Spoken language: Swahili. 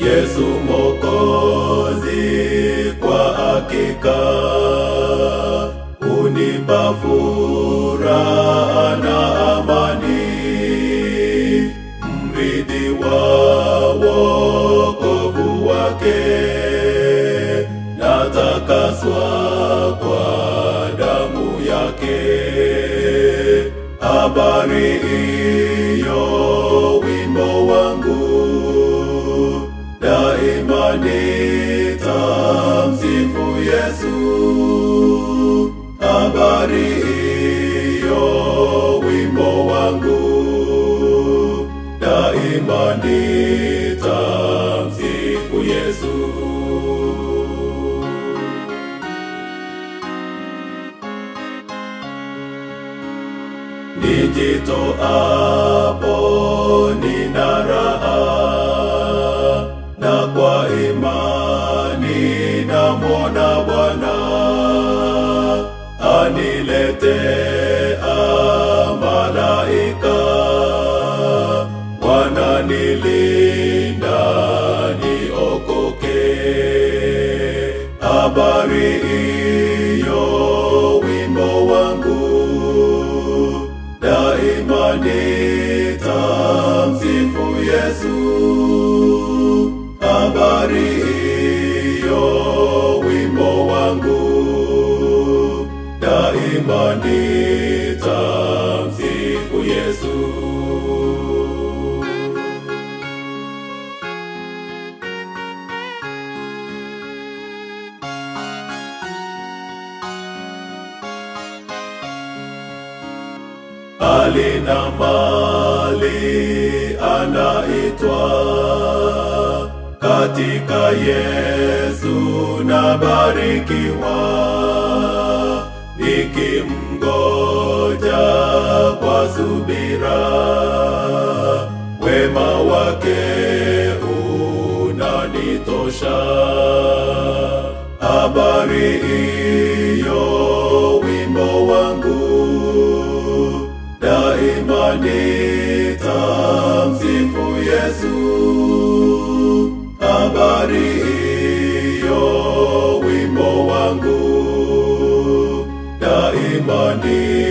Yesu Mwokozi kwa hakika unipa furaha na amani, mrithi wa wokovu wake, natakaswa kwa damu yake. Habari hiyo wimbo wangu daima nitamsifu Yesu. Habari hiyo wimbo wangu daima nitamsifu Yesu. Nijitoapo nina raha na kwa imani namwona Bwana aniletea malaika wananilinda niokoke. Habari hiyo wimbo wangu daima nitamsifu Yesu. Habari hiyo wimbo wangu daima nitamsifu Yesu. alina mali anaitwa katika Yesu nabarikiwa, nikimngoja kwa subira, wema wake unanitosha. Habari hiyo wimbo wangu daima nitamsifu Yesu. Habari hiyo wimbo wangu daima ni